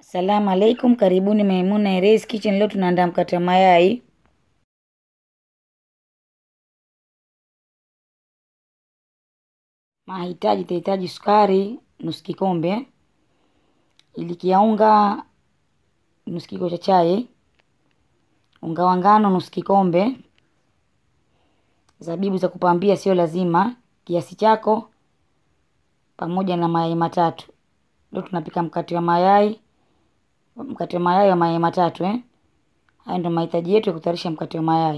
Salamu alaikum, karibuni Maimuna Erezi Kitchen. Leo tunaandaa mkate wa mayai. Mahitaji, tutahitaji sukari nusu kikombe, iliki ya unga nusu kijiko cha chai, unga wa ngano nusu kikombe, zabibu za kupambia sio lazima, kiasi chako, pamoja na mayai matatu. Leo tunapika mkate wa mayai, mkate wa mayai wa mayai matatu eh. Haya ndio mahitaji yetu ya kutayarisha mkate wa mayai.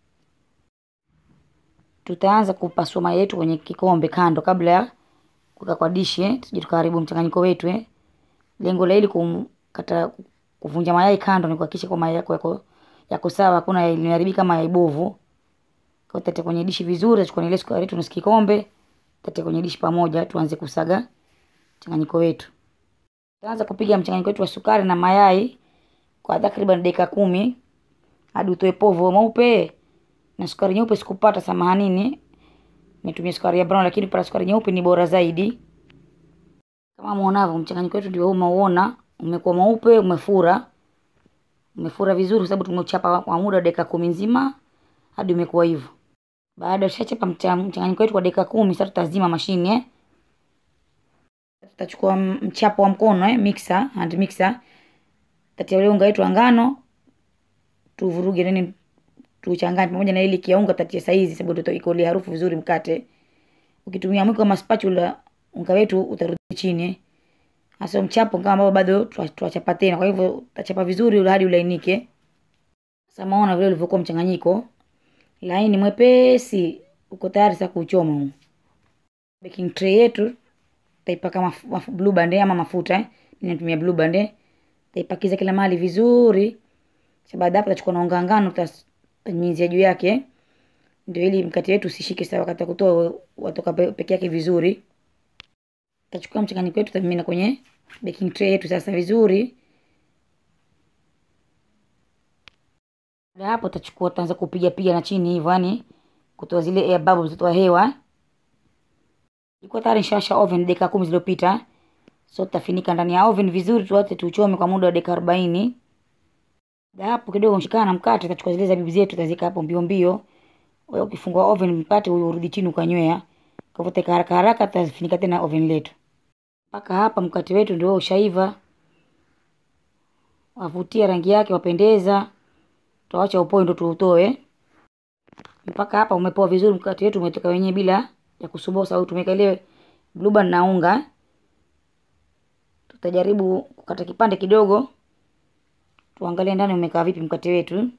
Tutaanza kupasua mayai yetu kwenye kikombe kando, kabla ya kuweka kwa dishi eh, tusije tukaharibu mchanganyiko wetu eh. Lengo la hili kumkata kuvunja mayai kando ni kuhakikisha kwa mayai yako yako yako sawa, hakuna yaliharibika kama yai bovu. Kwa tete kwenye dishi vizuri, tutachukua ile sukari yetu nusu kikombe, tete kwenye dishi pamoja, tuanze kusaga mchanganyiko wetu. Tutaanza kupiga mchanganyiko wetu wa sukari na mayai kwa takriban dakika kumi hadi utoe povu mweupe. Na sukari nyeupe sikupata, samahanini, nitumia sukari ya brown, lakini kupata sukari nyeupe ni bora zaidi. Kama muonavyo, mchanganyiko wetu ndio umeuona, umekuwa mweupe, umefura, umefura vizuri, kwa sababu tumeuchapa kwa muda wa dakika kumi nzima hadi umekuwa hivyo. Baada ya kushachapa mchanganyiko wetu kwa dakika kumi, sasa tutazima mashine eh. Tutachukua mchapo wa mkono eh, mixer, hand mixer. Tatia ule unga wetu wa ngano, tuvuruge nini, tuchanganye pamoja na ile kia unga, tatia saizi sababu itaikolia harufu vizuri mkate. Ukitumia mwiko kama spatula, unga wetu utarudi chini eh. Hasa mchapo kama ambao bado tuachapa tena, kwa hivyo utachapa vizuri hadi ulainike. Sasa maona vile ulivyokuwa mchanganyiko laini mwepesi, uko tayari sasa kuchoma huu. Baking tray yetu taipaka maf, maf, blue band ama mafuta eh. Ninatumia blue band eh. Taipakiza kila mahali vizuri. Sasa baada hapo tutachukua na unga ngano tutanyunyizia juu yake. Ndio ili mkate wetu usishike sawa wakati kutoa watoka peke yake vizuri. Tutachukua mchanganyiko wetu tutamimina kwenye baking tray yetu sasa vizuri. Baada hapo tutachukua tutaanza kupiga piga na chini hivyo yani kutoa zile air bubbles kutoa hewa. Ilikuwa tayari nishawasha oven dakika kumi zilizopita. So tutafinika ndani ya oven vizuri tuache tuchome kwa muda wa dakika arobaini. Baada hapo kidogo mshikana na mkate tutachukua zile zabibu zetu tutazika hapo mbio mbio. Wewe ukifungua oven mkate urudi chini ukanywea. Kwa hivyo teka haraka haraka tutafinika tena oven letu. Mpaka hapa mkate wetu ndio ushaiva. Wavutia rangi yake wapendeza. Tutaacha upoe ndio tuutoe. Mpaka hapa umepoa vizuri mkate wetu umetoka wenyewe bila ya kusubosa au tumeka ile blue band na unga. Tutajaribu kukata kipande kidogo, tuangalie ndani umekaa vipi mkate wetu.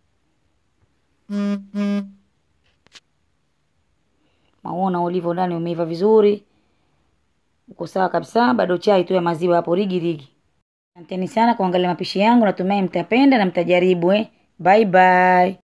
Maona ulivyo ndani umeiva vizuri, uko sawa kabisa. Bado chai tu ya maziwa hapo rigi rigi. Asanteni sana kuangalia mapishi yangu, natumai mtapenda na mtajaribu eh. Bye bye.